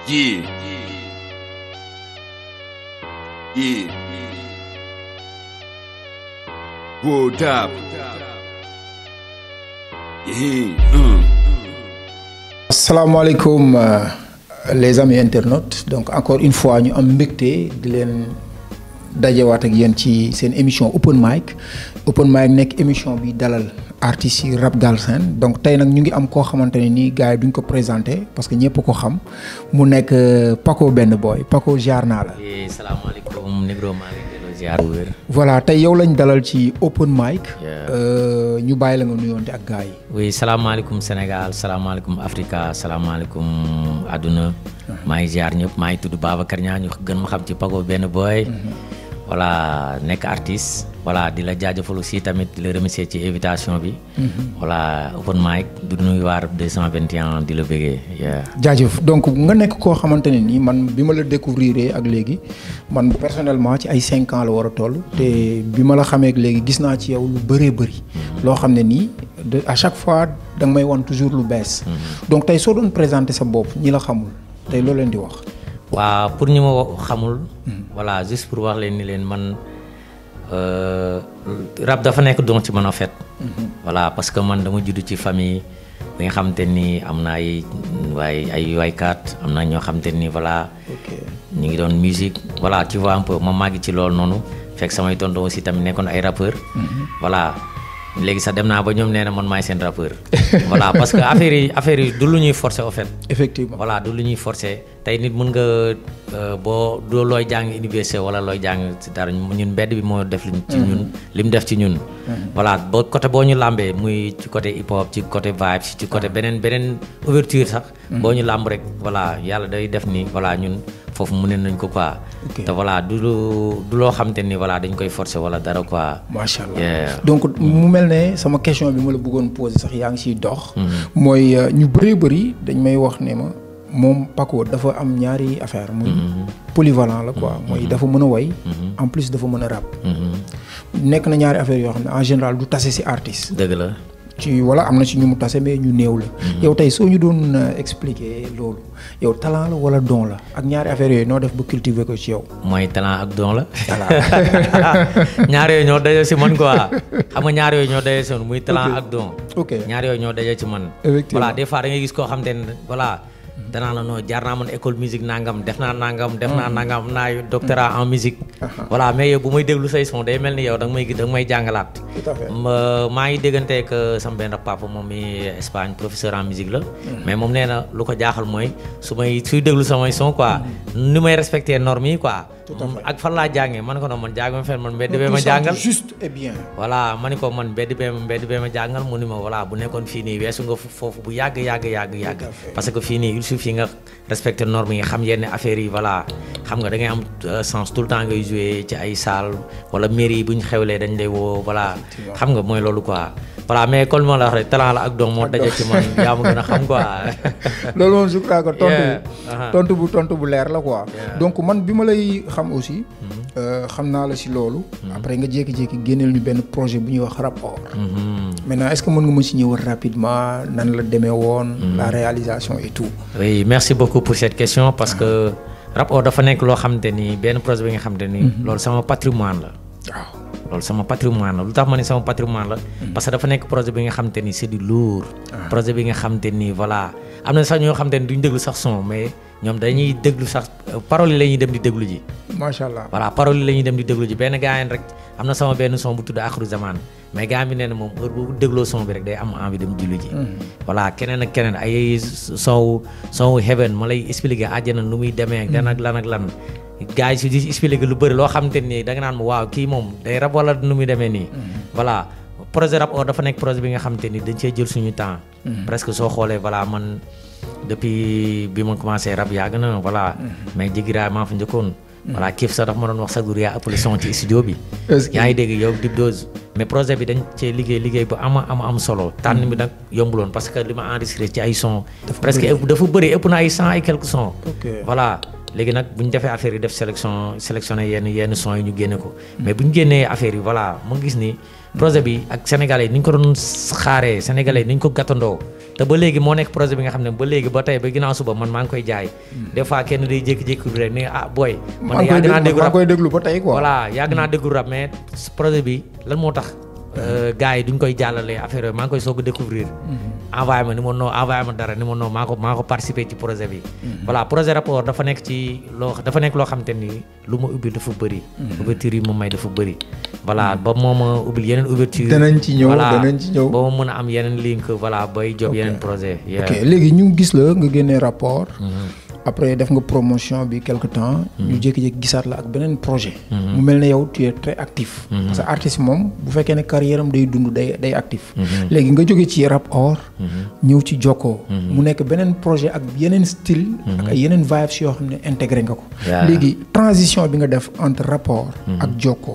Yeah. Yeah. Word up. Yeah. Uh. asalaamaaleykum euh, les amis internautes donc encore une fois ñu am mbégte di leen dajewaat ak yéen ci seen émission open mic open mic nekk émission bi dalal artistes yi rap galsen donc tey nag ñu ngi am koo xamante ne nii gars yi duñ ko présenté parce que ñëpp ko xam mu nekk euh, Paco benn boy Paco jaar naa la. Eh, salaamaaleykum Negro maa ngi delloo ziar bu wér. voilà tey yow lañ dalal ci open mic. Yeah. euh, ñu bàyyi la nga nuyoonte ak gars yi. oui salaamaaleykum Sénégal salaamaaleykum Africa salaamaaleykum àdduna maa ngi ziar ñëpp maa ngi tudd Babacar Niang ñu gën ma xam ci Paco benn boy. voilà nekk artiste. voilà di la jaajëfal aussi tamit di la remercier ci invitation bi. voilà open mic du nuyu waar 221 di la bëggee. yeah. jaajëf donc nga nekk koo xamante ne nii man bi ma la découvrir ak léegi man personnellement ci ay cinq ans la war a toll te bi ma la xamee ak léegi gis naa ci yow lu bëree bëri loo xam ne nii de à chaque fois da nga may wan toujours lu bees donc tey soo doon présenter sa bopp ñi la xamul tey loo leen di wax waaw pour ñu ma wa- xamul. voilà juste pour wax leen ni leen man euh, rap dafa nekk don ci man en fait. voilà parce que man dama judd ci famille bi nga xamante ni am na ay waay ay waykat am na ñoo xamante ni voilà. ok ñu ngi doon musique voilà tu vois un peu ma màgg ci loolu noonu fekk samay tonton aussi tamit nekkoon ay rappeur voilà léegi sax dem naa ba ñoom nee na man maay seen rappeur. voilà parce que affaire yi affaire yi du lu ñuy forcer au fait. effectivement voilà du lu ñuy forcer tey nit mën nga euh, boo doo looy jàng université wala looy jàng ci dara ñun mbedd bi moo def lim ci ñun li mu def ci ñun voilà boo côté boo ñu làmbee muy ci côté hip hop ci côté vibe ci côté beneen beneen ouverture sax boo ñu làmb rek voilà yàlla day def ni voilà ñun foofu mu ne nañ ko quoi Ok. te voilà du lu du loo xam te ni voilà dañ koy forcer wala dara quoi macha allah Yeah. donc mu mel ne sama question bi ma la bëggoon poser sax yaa ngi siy dox. mooy euh, ñu bëree bëri dañ may wax ne ma moom Paco dafa am ñaari affaire muy polyvalent la quoi mooy dafa mën a woy en plus dafa mën a rap. Mhm. nekk na ñaari affaire yoo xam ne en général du tase si artiste. dëgg la ci wala am na ci ñu mu tase mais ñu néew la. yow tey soo ñu doon euh, expliquer loolu yow talent la wala don la ak ñaari affaires yooyu noo def ba cultiver ko ci yow. mooy talent ak don la ñaar yooyu ñoo daje si man quoi xam nga ñaar yooyu ñoo daje si man muy talent ak don ok ñaar yooyu ñoo daje ci man Effectivement. voilà des fois da ngay gis koo xam te ne voilà danaa la noo jaar naa man école musique nangam def naa nangam def naa nangam am naa doctorat en musique voilà mais yow bu may déglu say son day mel ni yow da nga may da nga may jàngalaat tout à fait. ma maa ngi dégganteeg sama benn papa moom mi Espagne professeur en musique la mais moom nee na lu ko jaaxal mooy su may suy déglu samay son quoi ni may respecté normes yi quoi ak fan laa jàngee man ko noonu man jànguma fenn man mbedd bee ma jàngal juste et bien. voilà ma ni ko man mbedd bee ma mbedd bee ma jàngal mu ni ma voilà bu nekkoon fii nii weesu nga fu- foofu bu yàgg yàgg yàgg yàgg parce que fii nii il suffit nga respecté normes yi xam yenn affaires yi voilà xam nga da ngay am euh, sens tout le temps ngay jouer ci ay salle wala mairie yi bu ñu xewlee dañ lay woo voilà xam nga mooy loolu quoi voilà mais comme ma la wax rek talent la ak doom moo daje ci man yaa ma gën a xam quoi loolu moom je crois que tontu Yeah. bu Uh-huh. tontu bu tontu bu leer la quoi. Yeah. donc man bi ma lay xam aussi. euh, xam naa la si loolu. après nga jékki-jékki génneel ñu benn projet bu ñuy wax rap or. Mhm. maintenant est-ce que mën nga ma si ñëw rapidement nan la demee woon. la réalisation et tout. oui merci beaucoup pour cette question parce que rap or dafa nekk loo xamante ni benn projet bi nga xamante ni loolu sama patrimoine la waaw loolu sama patrimoine la lu tax ma ne sama patrimoine la parce que dafa nekk projet bi nga xamante ni c'est du lourd projet bi nga xamante ni voilà am na sax ñoo xamante ni duñ déglu sax son mais ñoom dañuy déglu sax paroles yi la ñuy dem di déglu ji macha allah. voilà paroles yi la ñuy dem di déglu ji benn gaayen rek am na sama benn son bu tudd Akhru Zaman mais gaa bi nee na moom heure bu dégloo son bi rek day am envie dem julli ji voilà keneen ak keneen ay son son heaven ma lay expliquer àjjana nu muy demee ak lan ak lan ak lan gars yi si di expliquer lu bëri loo xamante ni da nga naan waaw kii moom day rab wala nu muy demee nii voilà projet rap or dafa nekk projet bi nga xamante ni dañ cee jël suñu temps presque soo xoolee voilà man depuis bi ma commencé rap yàgg na voilà mais jigiraay maa fa njëkkoon voilà kiif sax dafa ma doon wax sa gur yaa ëppale son ci studio bi Est-ce que- yaa ngi dégg yow Dip Doz mais projet bi dañ cee liggéey liggéey bu ama ama am solo tànn bi nag yombuloon parce que li ma enregistré ci ay son presque ëpp dafa bëri ëpp na ay cent et quelques sons Ok. voilà léegi nag bu ñu defee affaire yi def sélection sélectionné yenn yenn son yi ñu génne ko mais bu ñu génnee affaire yi voilà mu gis ni projet bi ak sénégalais yi ni ñu ko doon xaaree sénégalais yi ni ñu ko gàttandoo te ba léegi moo nekk projet bi nga xam ne ba léegi ba tey ba ginnaaw suba man maa ngi koy jaay des fois kenn day jékki-jékki rek ni ah booy man maa ngi koy yàgg naa déglu déglu maa rap ngi koy déglu ba tey quoi. voilà yàgg naa déglu rap mais projet bi lan moo tax gars yi duñ koy jàllale affaire yooyu maa ngi koy soog a découvrir envoyé ma ni ma non envoyé ma dara ni ma non maa ko maa ko participer ci projet bi voilà projet rapport dafa nekk ci loo dafa nekk loo xam te ni lu ma ubbil dafa bëri ouverture yi ma may dafa bëri voilà ba moo ma ubbil yeneen ouverture Danañ ci ñëw, voilà danañ ci ñëw. ba ma mën a am yeneen link voilà bay job yeneen projet yeah. ok léegi ñu gis la nga génnee rapport. après def nga promotion bi quelque temps. ñu jékki-jékki gisaat la ak beneen projet. mu mel ne yow tu es très actif. parce que artiste moom bu fekkee ne carrière am day dund day day actif. léegi nga jóge ci rap or. ñëw ci jokkoo. mu nekk beneen projet ak yeneen style. ak ay yeneen vibes yoo xam ne intégré nga ko. Yeah. léegi transition bi nga def entre rapport. ak jokkoo.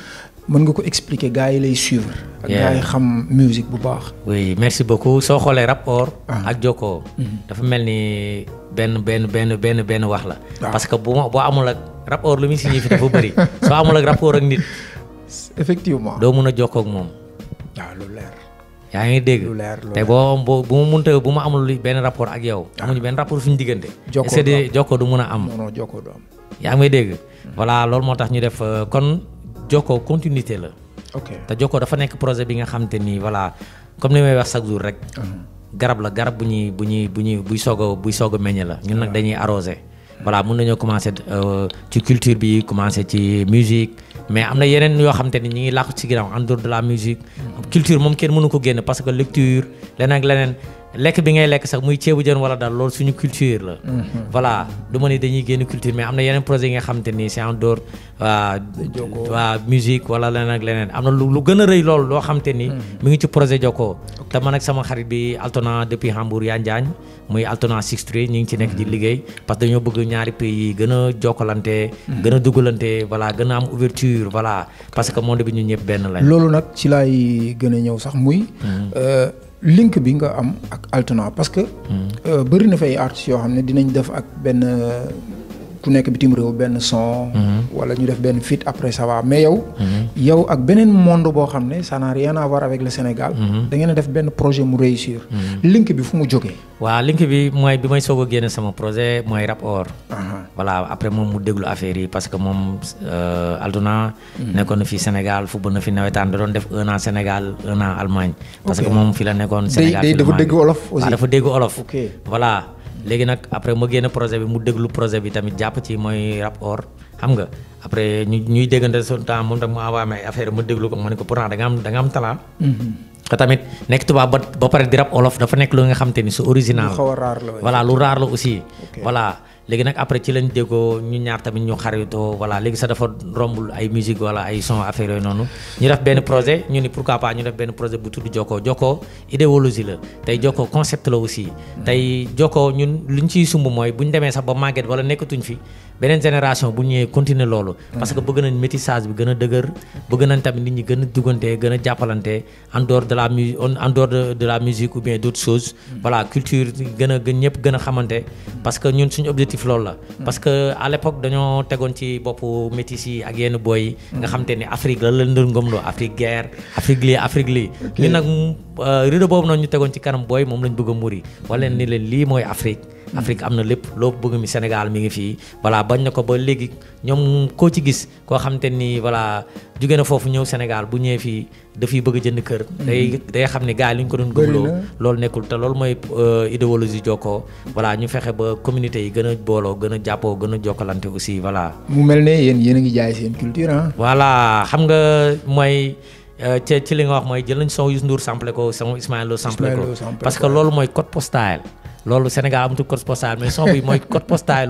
mën nga ko expliquer gars yi lay suivre. ak Yeah. gars yi xam musique bu baax. oui merci beaucoup soo xoolee rapport ak jokkoo dafa mel ni benn benn benn benn benn wax la waaw. parce que bu ma boo amul ak rapport lu muy signifie dafa bëri soo amul ak rapport ak nit effectivement. doo mun a jokkoo ak moom waaw lu leer. yaa ngi dégg Lu leer, lu te boo boo bu ma munta bu ma amul li- benn rapport ak yow amuñu benn rapport suñu diggante Jokkoo c'est du de jokkoo du mun a am non non jokkoo du am. yaa ngi may dégg voilà loolu moo tax ñu def euh, kon jokkoo continuité la ok te jokkoo dafa nekk projet bi nga xam te ni voilà comme ni may wax chaque jour rek garab la garab bu ñuy bu ñuy bu ñuy buy soog a buy soog a meññ la ñun nag dañuy arrosé voilà mun nañoo commencé euh, ci culture bi commencé ci musique mais am na yeneen yoo xam te ni ñi ngi làqu ci ginnaaw en dehors de la musique culture moom kenn mënu ko génn parce que lecture leneen ak leneen lekk bi ngay lekk sax muy ceebu jën wala daal loolu suñu culture la voilà du ma ni dañuy génn culture mais am na yeneen projet yi nga xam te ni c'est en dehors waa waa musique wala leneen ak leneen am na lu lu gën a rëy loolu loo xam te ni mi ngi ci projet Jokko te man ak sama xarit bi Altona depuis Hambourg yaa Njaañ muy Altona Six Street ñu ngi ci nekk di liggéey parce que dañoo bëgg ñaari pays yi gën a jokkalante gën a dugalante voilà gën a am ouverture voilà parce que monde bi ñu ñëpp benn lañ loolu nag ci laay gën a ñëw sax muy. euh, link bi nga am ak Altona parce que. euh, bëri na fay artistes yoo xam ne dinañ def ak benn euh, ku nekk bitim réew benn son. wala ñu def benn feat après ça va mais yow. yow ak beneen monde boo xam ne ça n'a rien à voir avec le Sénégal. da ngeen a def benn projet mu réussir. link bi fu mu jógee. waaw link bi mooy bi may soog a génne sama projet mooy rap or Aha. voilà après moom mu déglu affaire yi parce que moom euh, Altona nekkoon na fi Sénégal football na fi nawetaan da doon def un an Sénégal un an Allemagne parce que moom fi la nekkoon Sénégal day fi la dafa màggee. dégg wolof aussi. waaw dafa dégg olof Ok. voilà léegi nag après ma génne projet bi mu déglu projet bi tamit jàpp ci mooy rap or xam nga après ñu ñuy déggante son temps moom tam mu envoyé ma ay affaire ma déglu ko ma ne ko pourtant da nga am da nga am talent te tamit nekk tubaab ba ba pare di rap olof dafa nekk lu nga xam te ni su original lu xaw a raar la. voilà lu raar la aussi Ok. voilà léegi nag après ci lañ déggoo ñu ñaar tamit ñu xaritoo voilà léegi sax dafa rombul ay musique wala ay son affaire yooyu noonu ñu def benn projet ñu ni pourquoi pas ñu def benn projet bu tudd Jokko Jokko idéologie la tey Jokko concept la aussi tey Jokko ñun lu ñu ciy sumb mooy bu ñu demee sax ba màgget wala nekkatuñ fi beneen génération bu ñëwee continuer loolu parce que bëgg nañ métissage bi gën a dëgër bëgg nañ tamit nit ñi gën a duggante gën a jàppalante en dehors de la mu en dehors de, de la musique ou bien d'autres choses voilà culture gën a gën ñëpp gën a xamante parce que ñun suñu objectif loolu la parce que à l'époque dañoo tegoon ci boppu métis yi ak yenn boy yi nga xam te ni Afrique la leen doon gëmloo Afrique guerre Afrique lii Afrique lii li nag rideau boobu noonu ñu tegoon ci kanam booy moom lañ bëgg a muri wala ni leen lii mooy Afrique Afrique am na lépp loo bëgg mi Sénégal mi ngi fii voilà bañ na ko ba léegi ñoom koo ci gis koo xam te ni voilà jóge na foofu ñëw Sénégal bu ñëwee fii dafay bëgg a jënd kër day day xam ne gars yi li ñu ko doon Bëri gëmloo na. loolu nekkul te loolu mooy euh, idéologie jokkoo voilà ñu fexe ba communauté yi gën a booloo gën a jàppoo gën a jokkalante aussi voilà mu mel ne yéen yéen a ngi jaay seen culture ah. voilà xam nga mooy euh, ci ci li nga wax mooy jël nañ son Youssou Ndour samplé ko son Ismaël Lo samplé Ismaël ko Lo samplé parce que ko. loolu mooy code postal loolu Sénégal amatul code postal mais son bi mooy code postalu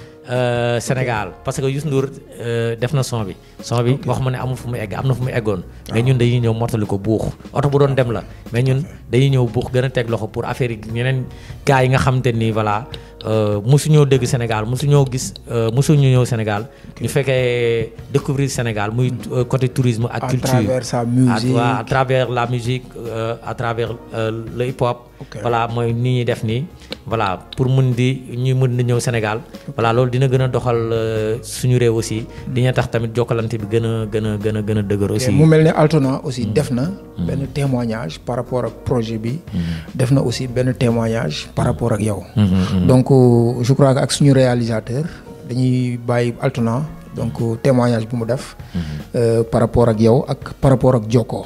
euh, Sénégal parce que Youssou Ndour euh, def na son bi son bi wax ma ne amul fu mu egg am na fu mu eggoon mais ñun dañuy ñëw mottali ko buux oto bu doon dem la mais ñun dañuy ñëw buux gën a teg loxo pour affaire yi ñeneen gars yi nga xam te ni voilà euh, mosuñoo dégg Sénégal mosuñoo gis euh, mosuñu ñëw Sénégal ñu fekkee découvrir Sénégal muy euh, côté tourisme ak à culture travers sa à, musique. ouais, à travers la musique euh, à travers euh, le hip hop Ok. voilà mooy ni ñuy def nii voilà pour mun di ñuy mën di ñëw Sénégal voilà loolu dina gën a doxal euh, suñu réew aussi dina tax tamit jokkalante bi gën a gën a gën a gën a dëgër aussi mu mel ne Altona aussi def na benn témoignage par rapport ak projet bi def na aussi benn témoignage par rapport ak yow donc euh, je crois que ak suñu réalisateur dañuy bàyyi Altona donc euh, témoignage bu mu def euh, par rapport ak yow ak par rapport ak Jokko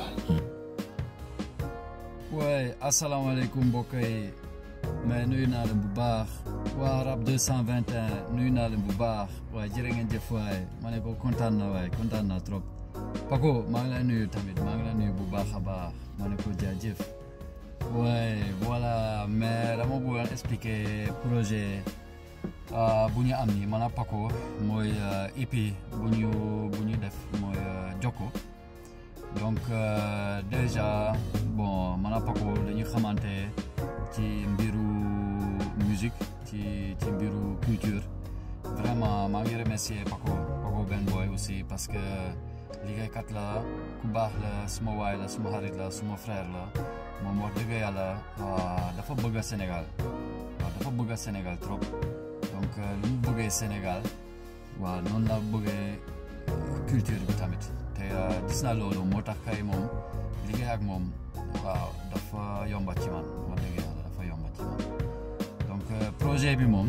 waaye asalaamaaleykum mbokk yi mais nuyu naa leen bu baax waa rab 221 nuyu naa leen bu baax waaye jërë ngeen jëf waaye ma ne ko kontaan na waaye kontaan naa trop Paco maa ngi lay nuyu tamit maa ngi lay nuyu bu baax a baax ma ne ko jaajëf waaye voilà mais dama bëggoon expliquer projet ah, bu ñu am ni man a Paco mooy ah, EP bu ñu bu ñu def mooy ah, Jokko donc euh, déjà bon man a Paco dañuy xamante ci mbiru musique ci ci mbiru culture vraiment maa ngi remercier Paco Paco Ben Boy aussi parce que liggéeykat la ku baax la suma waay la suma xarit la suma frère la moom wax dëgg yàlla ah, dafa bëgg a Sénégal waaw dafa bëgg a Sénégal trop donc euh, lu mu bëggee Sénégal waaw noonu la bëggee euh, culture bi tamit te euh, gis naa loolu moo tax kay moom liggéey ak moom waaw dafa yomba ci man wax dëgg yàlla dafa yomba ci man donc euh, projet bi moom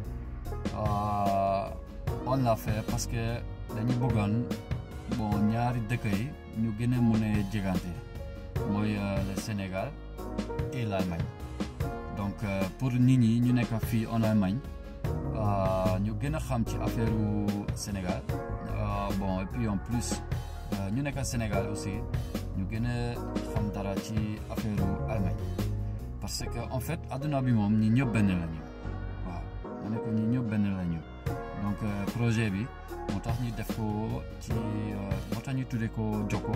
euh, on l'a fait parce que dañu bëggoon bon ñaari dëkk yi ñu gën a mën a jegante mooy euh, le Sénégal et l'Allemagne donc euh, pour nit ñi ñu nekk fii en Allemagne euh, ñu gën a xam ci affaire Sénégal Euh, bon et puis en plus euh, ñu nekk Sénégal aussi ñu gën a xam dara ci affaire Allemagne parce que en fait adduna bi moom ñi ñëpp benn lañu waaw ma ne ko ñi ñëpp benn lañu donc euh, projet bi moo tax ñu def ko ci euh, moo tax ñu tuddee ko Jokko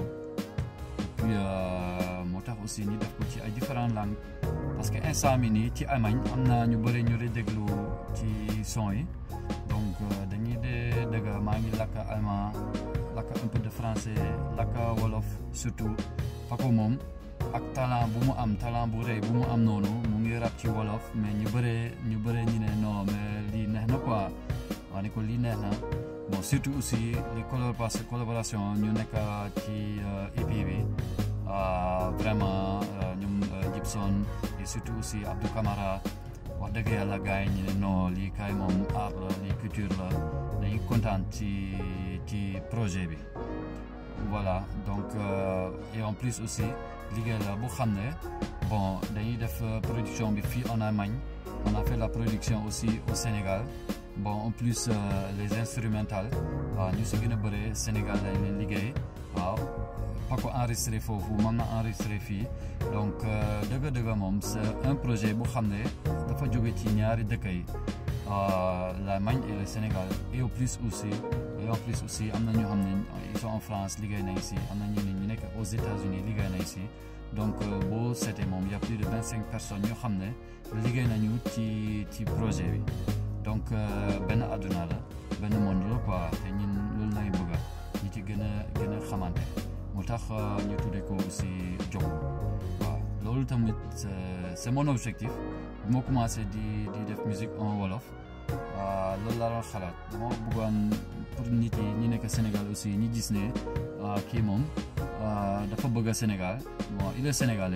et puis euh, moo tax aussi ñu def ko ci ay différentes langues parce que instant mi nii ci Allemagne am na ñu bëri ñu lay déglu ci son yi donc euh, dañuy de dëgg maa ngi lakk allemand lakk un peu de français lakk wolof surtout Paco moom ak talent bu mu am talent bu rëy bu mu am noonu mu ngi rap ci wolof mais ñu bëree ñu bëree ñu ne non mais lii neex na quoi waa ne ko lii neex na bon surtout aussi les collaboration collaboration ñu nekk ci euh, EP bi euh, vraiment euh, ñoom euh, Gibson et surtout aussi Abdou Camara wax dëgg yàlla gars yi ñu ne non lii kaay moom art la lii culture la dañuy kontaan ci ci projet bi voilà donc euh, et en plus aussi liggéey la bu xam ne bon dañuy def euh, production bi fii en Allemagne on a fait la production aussi au Sénégal bon en plus euh, les instrumentales waaw ñu si gën a bëre Sénégal lañ leen liggéey waaw Paco enregistré foofu man na enregistré fii donc euh, dëgg-dëgg moom c'est un projet bu xam ne dafa jóge ci ñaari dëkk yi euh, l'Allemagne et le Sénégal et au plus aussi et en plus aussi am na ñoo xam ne ils sont en France liggéey nañ si am na ñu ne ñu nekk aux États-Unis liggéey nañ si donc euh, boo seetee moom y a plus de vingt cinq personnes ñoo xam ne liggéey nañu ci ci projet bi donc euh, benn àdduna la benn monde la quoi te ñun loolu lañu bëgga ñi ci gën a gën a xamante moo tax euh, ñu tuddee ko aussi Jokko waaw loolu tamit c'est c'est mon objectif bu ma commencé di di def musique en wolof ah, loolu laa doon xalaat dama bëggoon pour nit yi ñi nekk Sénégal aussi ñi gis ne ah, kii moom ah, dafa bëgg a Sénégal bon il est sénégalais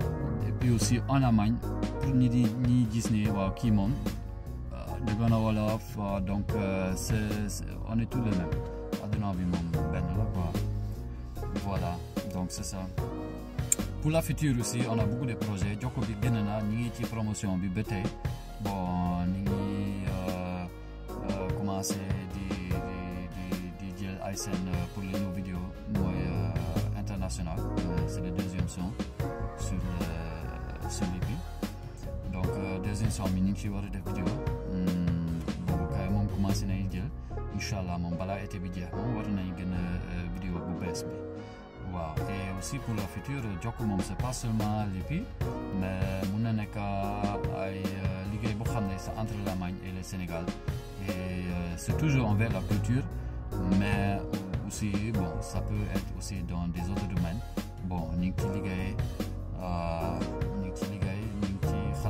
et puis aussi en Allemagne pour nit yi ñi gis ne waaw kii moom ah, dëgg na wolof ah, donc euh, c'est c'est- on est tous les mêmes adduna bi moom benn la quoi voilà donc c'est ça pour la future aussi on a beaucoup de projets Jokko bi génn na ñu ngi ci promotion bi ba tey bon ñu ngi euh, euh, commencé di di di di jël ay scène euh, pour les nouveaux vidéos mooy euh, international Euh, c'est le deuxième son sur le sur l'EP donc euh, deuxième son bi ñu ngi ci war a def vidéo Hmm, boobu kay moom commencé nañu jël incha allah moom balaa été bi jeex moom war nañu gën a vidéo bu bees bi waaw et aussi pour le futur Jokko moom c'est pas seulement l'EP mais mun na nekk ay euh, liggéey boo xam ne c'est entre l'Allemagne et le Sénégal et euh, c'est toujours envers la culture mais aussi bon ça peut être aussi dans des autres domaines bon ñu ngi ci liggéey euh, ñu ngi ci liggéey ñu ngi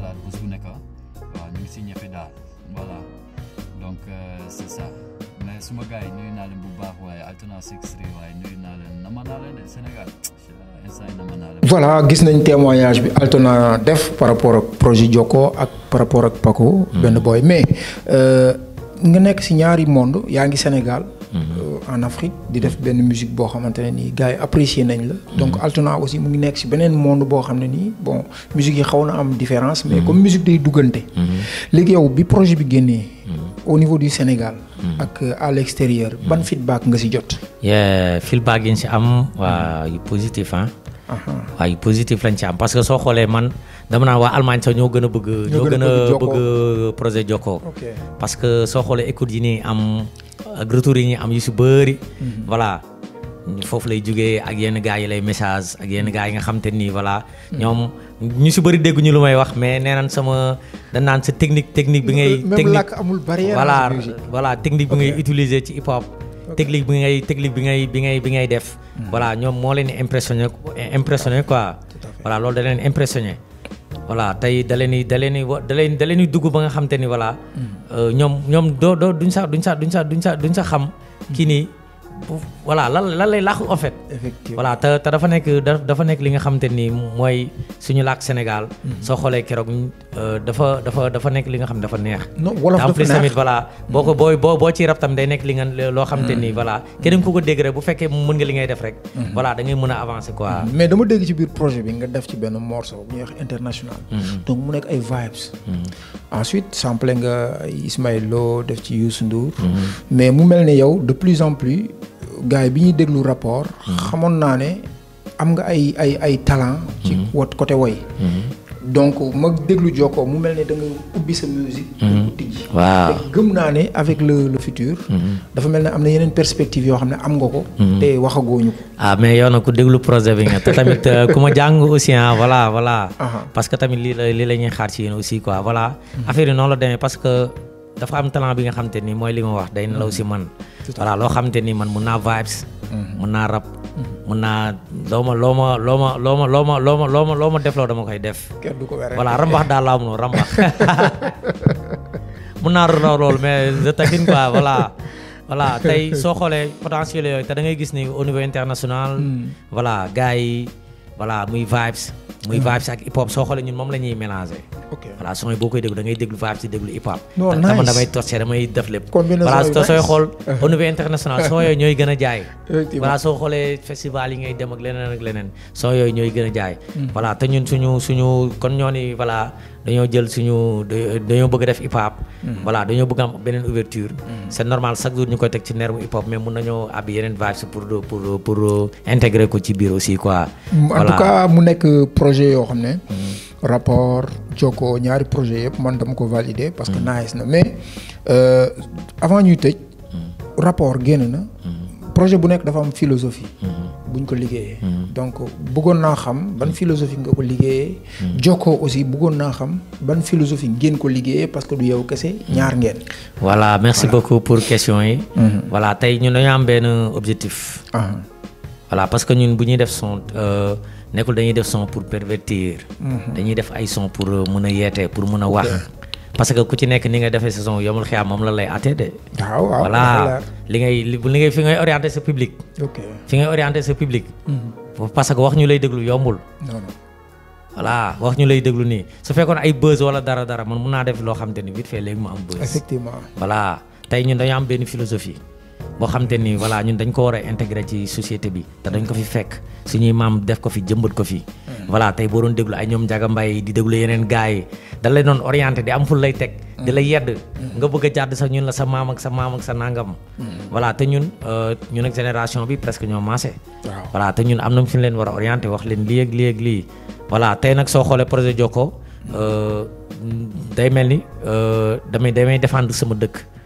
xalaat bés bu nekk waaw ñu ngi si ñefe daal voilà donc euh, c'est ça mais suma gars yi nuyu naa leen bu baax waaye alternance extrait waaye nuyu naa leen nama naa leen de Sénégal instant yi nama naa leen voilà gis nañ témoignage bi Altona def par rapport ak projet Jokko ak par rapport ak Paco. benn boy mais euh, nga nekk si ñaari monde yaa ngi Sénégal. euh, en Afrique di def benn musique boo xamante ne nii gars yi apprécier nañ la. donc Altona aussi mu ngi nekk si beneen monde boo xam ne nii bon musique yi xaw na am différence. mais comme musique day duggante. léegi yow bi projet bi génnee. au niveau du Sénégal. ak euh, à l'extérieur ban feedback nga si jot. yeah feedback yi ñu si am waa yu positif ah. Aha. waaw yu positif lañ ci am parce que soo xoolee man dama naan waa Allemagne sax ñoo gën a bëgg. ñoo gën a Jokko. bëgg projet Jokko. ok parce que soo xoolee écoute yi nii am ak retour yi ñuy am yu si bëri. voilà foofu lay jugee ak yenn gars yi lay message ak yenn gars yi nga xam te nii voilà. ñoom ñu si bëri dégguñu lu may wax mais nee naan sama dañ naan sa technique technique bi ngay. même technique làkk amul barrière. voilà dans sa musique. voilà technique bi ngay utiliser ci hip hop. technique bi ngay technique bi ngay bi ngay bi ngay def. voilà ñoom moo leen di impressionné impressionné quoi. voilà loolu da leen impressionné. voilà tey da leen di da leen di wa da leen da leen di dugg ba nga xam te ni voilà. euh, ñoom ñoom doo doo duñ sax duñ sax duñ sax duñ sax duñ sax xam. kii nii bu- voilà lan lan lay laaxu en fait. effectivement voilà te te dafa nekk da- dafa nekk li nga xamante ni mooy suñu làkk Sénégal. soo xoolee keroog euh, dafa dafa dafa nekk li nga xam dafa neex. non wolof te en dafa plus neex. tamit voilà boo ko booy boo boo ciy rab tam day nekk li nga loo xamante ni voilà keneen ku ko dégg rek bu fekkee mën nga li ngay def rek. voilà da ngay mën a avancer quoi. mais dama dégg ci biir projet bi nga def ci benn morceau bu ñuy wax international. donc mu nekk ay vibes. ensuite sample nga ay Ismaël Lo def ci Youssou Ndour. mais mu mel ne yow de plus en plus gars yi bi ñuy déglu rapport. xamoon naa ne am nga ay ay ay talent. ci wat côté woy. donc ma déglu Jokko mu mel ne da nga ubbi sa musique. da nga ko tijji. waaw te gëm naa ne avec le le futur. dafa mel ne am na yeneen perspective yoo xam ne am nga ko. te waxagooñu ko. ah mais yow nag ku déglu projet bi nga te tamit euh, ku ma jàng aussi ah voilà voilà. Aha. parce que tamit lii la lii la ñuy xaar ci yéen aussi quoi voilà. affaire yi noonu la demee parce que dafa am talent bi nga xam te ni mooy li ma wax day nelaw si man. voilà loo xam te ni man mun naa vibes. mun naa rap. mun naa loo ma loo ma loo ma loo ma loo ma loo ma loo ma loo ma defloo dama koy def. kenn du ko wéré. voilà rambax daal laa mënul rambax mun naa raw loolu mais je taquine quoi voilà voilà tey soo xoolee potentiel yooyu te da ngay gis ni au niveau international voilà gars yi voilà muy vibes muy vibes ak hip hop soo xoolee ñun moom la ñuy mélanger ok voilà son yi boo koy déglu da ngay déglu vibes di déglu hip hop Non, da- dama nice. damay torché damay def lépp Combinaison voilà yu te sooy nice. xool au niveau international son yooyu ñooy gën a jaay Effectivement. voilà soo xoolee festival yi ngay dem ak leneen ak leneen son yooyu ñooy gën a jaay voilà te ñun suñu suñu kon ñoo ni voilà dañoo jël suñu da- dañoo bëgg a def hip hop voilà dañoo bëgg am beneen ouverture c'est normal chaque jour ñu koy teg ci nerf hip hop mais mun nañoo abbi yeneen vibes pour pour pour intégrer ko ci biir aussi quoi en tout cas mu nekk projet yoo xam ne. rapport Jokko ñaari projet yëpp man dama ko valider parce que nice na mais euh, avant ñuy tëj. rapport génn na. projet bu nekk dafa am philosophie. buñ ko liggéeyee. donc bëggoon naa xam ban philosophie nga ko liggéeyee. Jokko aussi bëggoon naa xam ban philosophie ngeen ko liggéeyee parce que du yow kese ñaar ngeen. voilà merci beaucoup pour question yi voilà tey ñun dañoo am benn objectif ah voilà parce que ñun bu ñuy def son euh, nekkul dañuy def son pour pervertir dañuy def ay son pour euh, mën a yeete pour mën a wax parce que ku ci nekk ni nga defee sa son yomul xiyaam moom la lay àttee de waaw waaw voilà li ngay li li ngay fi ngay orienté sa public ok fi ngay orienté sa public parce que wax ñu lay déglu yombul non non voilà wax ñu lay déglu nii su fekkoon ay buzz wala dara dara man mun naa def loo xam te ni vite fait léegi mu am buzz effectivement. voilà tey ñun dañoo am benn philosophie boo xam te ni voilà ñun dañ ko war a intégrer ci société bi te dañ ko fi fekk suñuy maam def ko fi jëmbat ko fi. voilà tey boo doon déglu ay ñoom Njaga Mbay di déglu yeneen gars yi da lay doon orienté di am ful lay teg. di la yedd. nga bëgg a jàdd sax ñun la sa maam ak sa maam ak sa nangam. voilà te ñun euh, ñun ak génération bi presque ñoo maase. waaw voilà te ñun am na fi ñu leen war a orienté wax leen lii ak lii ak lii voilà tey nag soo xoolee projet Jokko euh, day mel ni euh, damay damay défendre sama dëkk.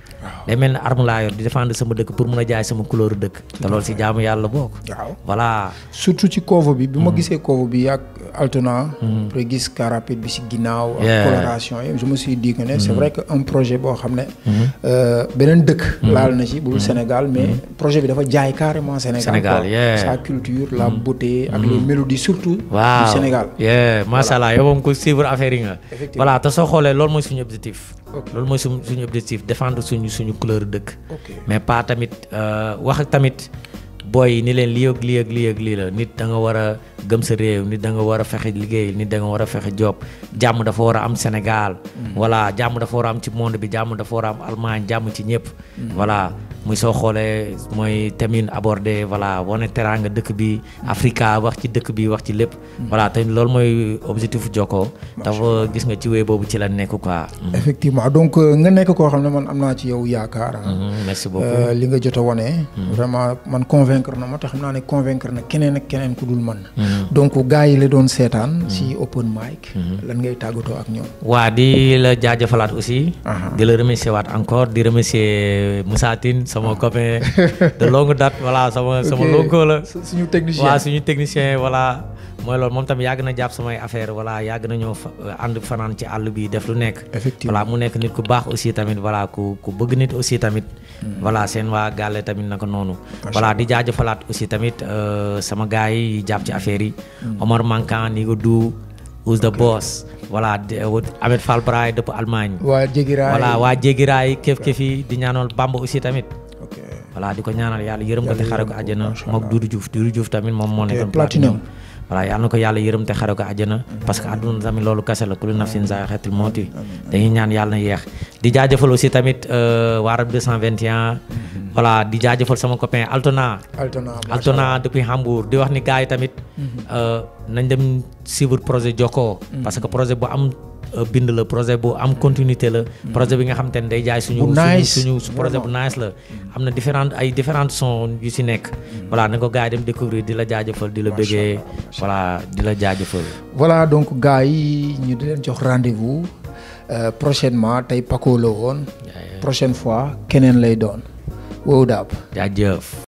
day mel ne arme laa yor di défendre sama dëkk pour mun a jaay sama couleur dëkk te loolu si jaamu yàlla bokk waaw voilà surtout ci cover bi bi ma gisee cover bi ak Altona. après gis car rapide bi si ginnaaw. ak Yeah. coloration yi je me suis dit que ne c'est vrai que un projet boo xam ne. euh, beneen dëkk. laal na ci bul Sénégal mais projet bi dafa jaay carrément Sénégal. Sénégal, quoi. yeah. sa culture la beauté ak les mélodies surtout. waaw du Sénégal. yeah macha allah yow moom ko suivre affaire yi nga. Effectivement. voilà te soo xoolee loolu mooy suñu objectif. Ok. loolu mooy suñu suñu objectif défendre suñu suñu couleur dëkk. ok mais pas tamit euh, wax ak tamit booy yi ni leen lii ak lii ak lii ak lii la nit da nga war a gëm sa réew nit da nga war a fexe liggéey nit da nga war a fexe job jàmm dafa war a am Sénégal. voilà jàmm dafa war a am ci monde bi jàmm dafa war a am Allemagne jàmm ci ñëpp. voilà muy soo xoolee mooy tamit abordé voilà wane teraanga dëkk bi Africa wax ci dëkk bi wax ci lépp. voilà te loolu mooy objectif Jokko. dafa gis nga ci wéy boobu ci la nekk quoi. effectivement donc euh, nga nekk koo xam ne man am naa ci yow yaakaar. ah. Mhm, merci beaucoup. Euh, li nga jot a wane. vraiment man convaincre na ma te xam naa ne convaincre na keneen ak keneen ku dul man. donc gars yi la doon seetaan. si open mic. lan ngay tàggatoo ak ñoom. waa di la jaajëfalaat aussi. Aha. di la remercier waat encore di remercier Moussa Tine sama copain de longue date voilà sama sama Ok. lonko la. su- suñu technicien. waa suñu technicien voilà mooy loolu moom tamit yàgg na jàpp samay affaire voilà yàgg na ñoo fa ànd fanaan ci àll bi def lu nekk. Effectivement. voilà mu nekk nit ku baax aussi tamit voilà ku ku bëgg nit aussi tamit. voilà seen waa gàlle tamit naka noonu. voilà di jaajëfalaat aussi tamit euh, sama gars yi jàpp ci affaire yi. Omar Mankan Nigo Du Who's the boss voilà di- Ahmed Fall Braay dëpp Allemagne. waa Jégiraay. voilà waa Jégiraay kéf kéfi di ñaanal Bamba aussi tamit. ok voilà di ko ñaanal yàlla yërëm ko te Yàlla xare ko yërëm ko, àjjana macha mook Allah. Doudou Diouf Doudou Diouf tamit moom moo nekkoon Platinum. voilà yàlla na ko yàlla yërëm te xare ko àjjana parce que àdduna tamit loolu kese la kullu nafsin zaa'iqatul mawti dañuy ñaan yàlla na yeex di jaajëfal aussi tamit euh, waa Rab 221 voilà di jaajëfal sama copain Altona Altona. macha Altona depuis Hambourg di wax ni gars yi tamit euh, nañ dem suivre projet Jokko parce que projet bu am euh, bind la projet bu am continuité la projet bi nga xam te ne day jaay suñu Bu suñu nice, suñu su projet bu nice la am na différentes ay différentes sons yu si nekk voilà na ko gars yi dem découvrir di la jaajëfal di la bëggee voilà di la jaajëfal voilà donc gars yi ñu di leen jox rendez-vous euh, prochainement tey Paco la woon. prochaine fois keneen lay doon. wow daab. jaajëf